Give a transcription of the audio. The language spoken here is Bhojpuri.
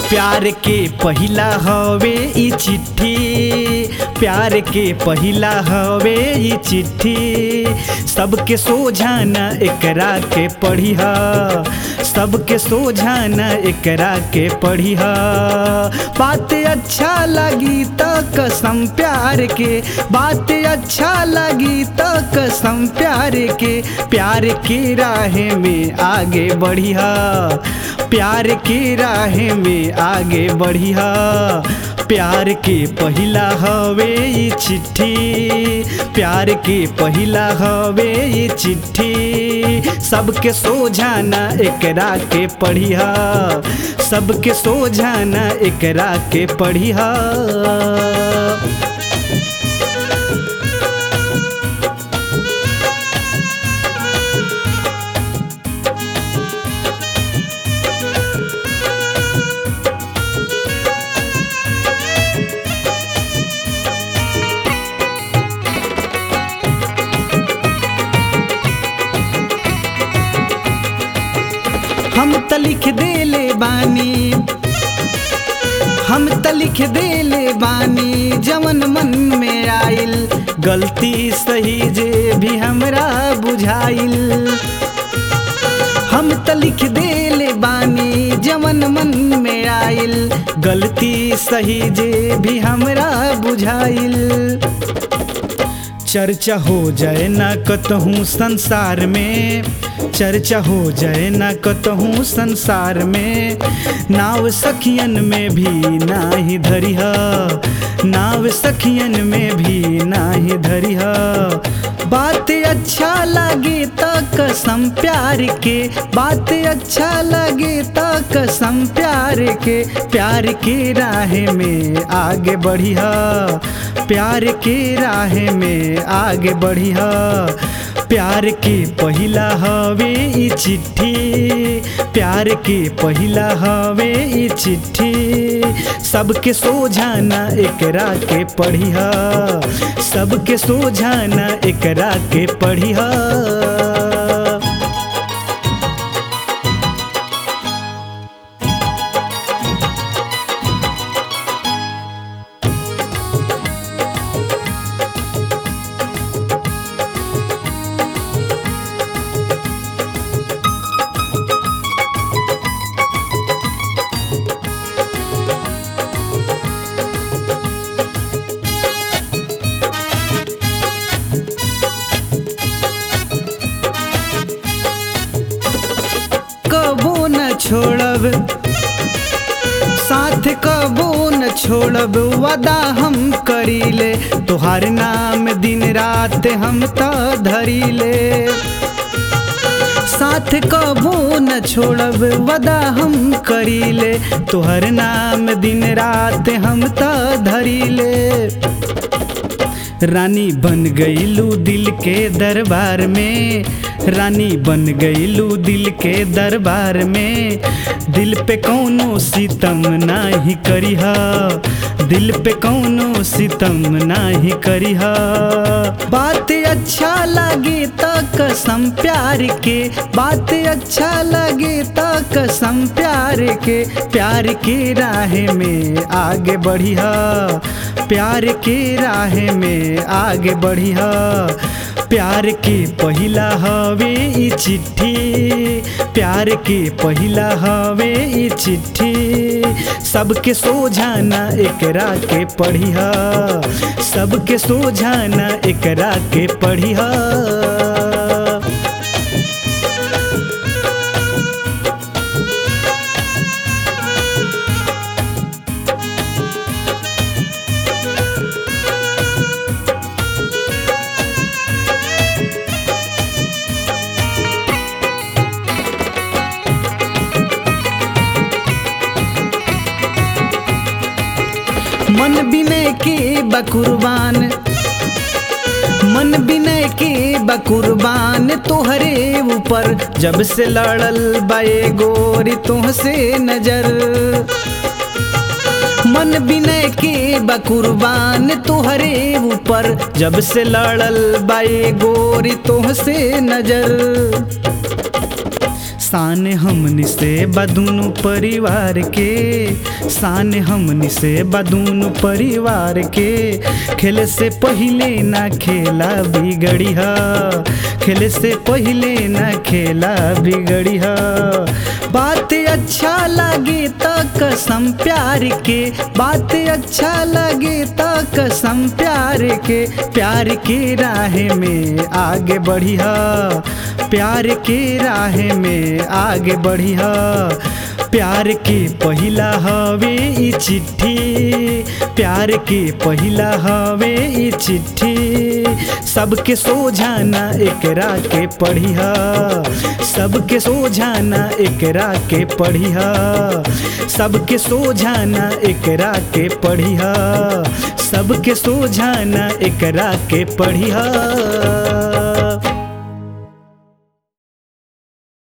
प्यार के पहिला हवे ई चिट्ठी प्यार के पहिला हवे ई चिट्ठी सबके सोझाना एकरा के पढ़िह सबके सोझाना एकरा के पढ़िह बात अच्छा लगी तो कसम प्यार के बात अच्छा लगी तो कसम प्यार के प्यार की राह में आगे बढ़िह प्यार की राह में आगे बढ़िह प्यार के पहिला हवे ई चिट्ठी प्यार के पहिला हवे ई चिट्ठी सबके सोझाना एकरा के पढ़िह सबके सोझाना एकरा के पढ़िह हम त लिख देले बानी हम त लिख देले बानी जवन मन में आइल गलती सही जे भी हमरा बुझाइल हम त लिख देले बानी जवन मन में आइल गलती सही जे भी हमरा बुझाइल चर्चा हो जाए ना कतहूँ संसार में चर्चा हो जाए ना कतहूँ संसार में नाव सखियन में भी नाही धरिह नाव सखियन में भी नाही धरिह बात अच्छा लगे तो कसम प्यार के बात अच्छा लगे तो कसम प्यार के प्यार के राह में आगे बढ़िह प्यार के राह में आगे बढ़िह प्यार के पहिला हवे ई चिट्ठी प्यार के पहिला हवे ई चिट्ठी सबके सोझाना एकरा के पढ़िह सबके सोझाना एकरा के पढ़िह कबो न छोड़ब साथ कबो न छोड़ब वादा हम करीले तोहार नाम दिन रात हम त धरीले साथ कबो न छोड़ब वादा हम करीले तोहर नाम दिन रात हम त धरीले रानी बन गईलू दिल के दरबार में रानी बन गईलू दिल के दरबार में दिल पे कौनो सितम नाही करिह दिल पे कौनो सितम नाही करिह बात अच्छा लगे तो कसम प्यार के बात अच्छा लगे तो कसम प्यार के प्यार के राह में आगे बढ़िह प्यार के राह में आगे बढ़िह प्यार के पहिला हवे ई चिट्ठी प्यार के पहिला हवे ई चिट्ठी सबके सोझाना एकरा के पढ़िह सबके सोझाना एकरा के पढ़िह मन विनय के बकुरबान मन विनय के बकुरबान तोहरे ऊपर जब से लड़ल बाए गोरी तुहसे नजर मन विनय के बकुरबान तोहरे ऊपर जब से लड़ल बाए गोरी तुहसे नजर शान हमनी से बदूनु परिवार के शान हमनी से बदूनु परिवार के खेले से पहिले ना खेला बिगड़ी ह खेले से पहिले ना खेला बिगड़ी ह बात अच्छा लगे तो कसम प्यार के बात अच्छा लगे तो कसम प्यार के प्यार के राह में आगे बढ़ी ह प्यार के राह में आगे बढ़ी ह प्यार के पहिला हवे ई चिट्ठी प्यार के पहिला हवे ई चिट्ठी सबके सोझाना एकरा के पढ़िह सबके सोझाना एकरा के पढ़िह सबके सोझाना एकरा के पढ़िह सबके सोझाना एकरा के पढ़िह